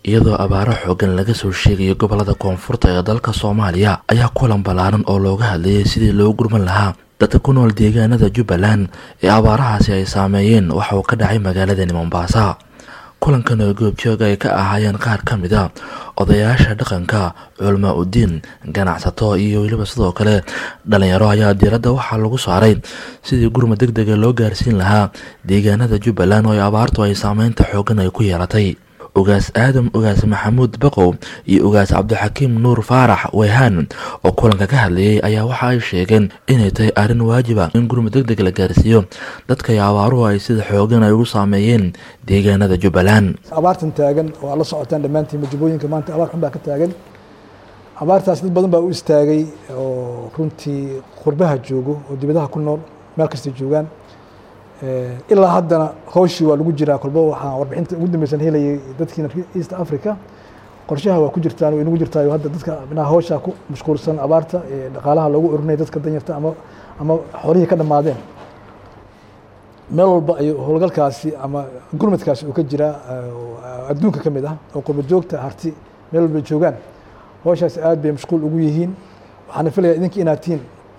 iyadoo abaaro xoogan laga soo sheegayo gobolada koonfurta ee dalka soomaaliya ayaa kulan ballaaran oo looga hadlayay sidii loo gurman lahaa dadka ku nool deegaanada jubbaland ee abaarahaasi ay saameeyeen waxa uu ka dhacay magaaladani mombaasa kulankan oo goobjooga ay ka ahaayeen qaar ka mid a odayaasha dhaqanka culamaa udiin ganacsato iyo weliba sidoo kale dhalinyaro ayaa diiradda waxaa lagu saaray sidii gurmad deg dega loo gaarsiin lahaa deegaanada jubbaland oo abaartu ay saameynta xoogan ay ku yeelatay ugaas aadam ugaas maxamuud baqow iyo ugaas cabdixakiim nuur faarax weyhaan oo kulanka ka hadlayay ayaa waxa ay sheegeen inay tahay arrin waajiba in gurmud deg deg la gaarsiiyo dadkay abaaruhu ay sida xoogan ay ugu saameeyeen deegaanada jubbaland abaartan taagan oo aad la socotaan dhammaantiin majubooyinka maanta abaar xun baa ka taagan abaartaas dad badan baa u istaagay oo runtii qurbaha joogo oo dibadaha ku nool meel kastay joogaan ilaa haddana hooshii waa lagu jiraa kolba waxaa warbixinta ugu dambeysan helayay dadkiina east africa qorshaha waa ku jirtaan way nagu jirtaayo hadda dadka minaha hooshaa ku mashquulsan abaarta dhaqaalaha loogu orinaya dadka danyarta ama ama xoolihii ka dhammaadeen meel walba ay howlgalkaasi ama gurmadkaasi uu ka jiraa adduunka ka mid ah oo qurba joogta harti meel walba joogaan hooshaas aad bay mashquul ugu yihiin waxaana filaya idinka inaad tihiin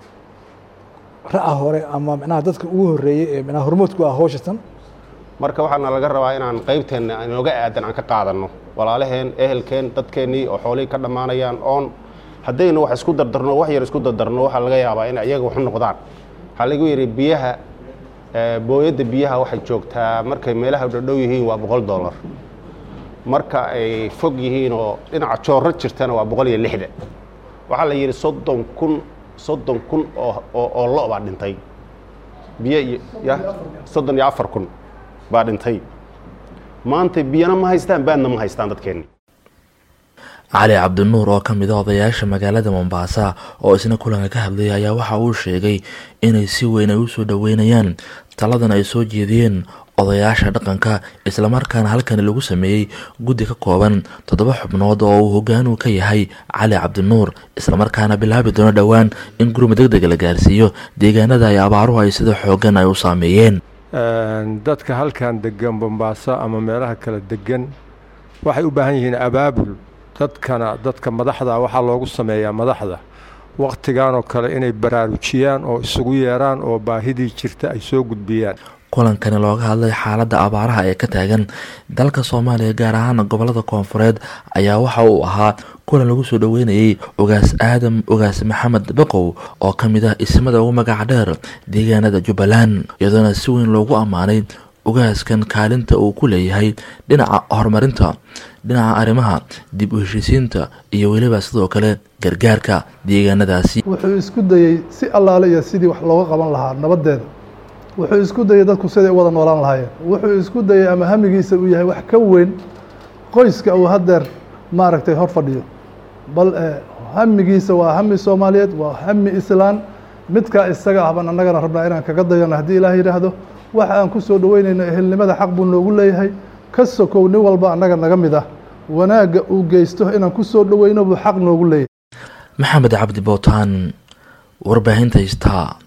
ra-a hore ama micnaha dadka ugu horeeyey ee micnaha hormoodku ah howshatan marka waxaana laga rabaa inaan qaybteenna inooga aadan aan ka qaadanno walaalaheen ehelkeen dadkeennii oo xoolihii ka dhammaanayaan oon haddaynu wax isku dardarno wax yar isku dardarno waxaa laga yaabaa in iyaga waxu noqdaan waxaa lagu yidhi biyaha booyadda biyaha waxay joogtaa markay meelaha dhadhow yihiin waa boqol dollar marka ay fog yihiin oo dhinaca joorro jirtana waa boqol iyo lixda waxaa la yidhi soddon kun soddon kun oo lo baa dhintay biyo iyo ya soddon iyo afar kun baa dhintay maanta biyana ma haystaan baadna ma haystaan dadkeenni cali cabdinuur oo ka mid a odayaasha magaalada mombaasa oo isna kulanka ka hadlayay ayaa waxa uu sheegay inay si weyn ay u soo dhoweynayaan taladan ay soo jeediyeen odayaasha dhaqanka islamarkaana halkani lagu sameeyey guddi ka kooban toddoba xubnood oo uu hogaanuu ka yahay cali cabdinuur islamarkaana bilaabi doono dhowaan in gurmud deg deg la gaarsiiyo deegaanada ay abaaruhu ay sida xoogan ay u saameeyeen dadka halkan degan bombaaso ama meelaha kala degan waxay u baahan yihiin abaabul dadkana dadka madaxda waxaa loogu sameeyaa madaxda wakhtigan oo kale inay baraarujiyaan oo isugu yeeraan oo baahidii jirta ay soo gudbiyaan kulankani looga hadlay xaaladda abaaraha ee ka taagan dalka soomaaliya gaar ahaan gobolada koonfureed ayaa waxa uu ahaa kulan lagu soo dhoweynayay ugaas aadam ugaas maxamed baqow oo ka mid ah ismada ugu magaca dheer deegaanada jubbaland iyadoona si weyn loogu ammaanay ugaaskan kaalinta uu ku leeyahay dhinaca horumarinta dhinaca arrimaha dib u heshiisiinta iyo weliba sidoo kale gargaarka deegaanadaasi wuxuu isku dayey si allaale iyo sidii wax looga qaban lahaa nabadeeda wuxuu isku dayey dadku siday u wada noolaan lahaayeen wuxuu isku dayey ama hamigiisa uu yahay wax ka weyn qoyska uu haddeer maaragtay hor fadhiyo bal hamigiisa waa hami soomaaliyeed waa hami islaan midkaa isaga ah baan annagana rabnaa inaan kaga dayano haddii ilaah yidhaahdo waxa aan ku soo dhoweynayno ehelnimada xaq buu noogu leeyahay ka sokow nin walba annaga naga mid ah wanaagga uu geysto inaan ku soo dhoweyno buu xaq noogu leeyahay maxamed cabdi bootaan warbaahinta istaa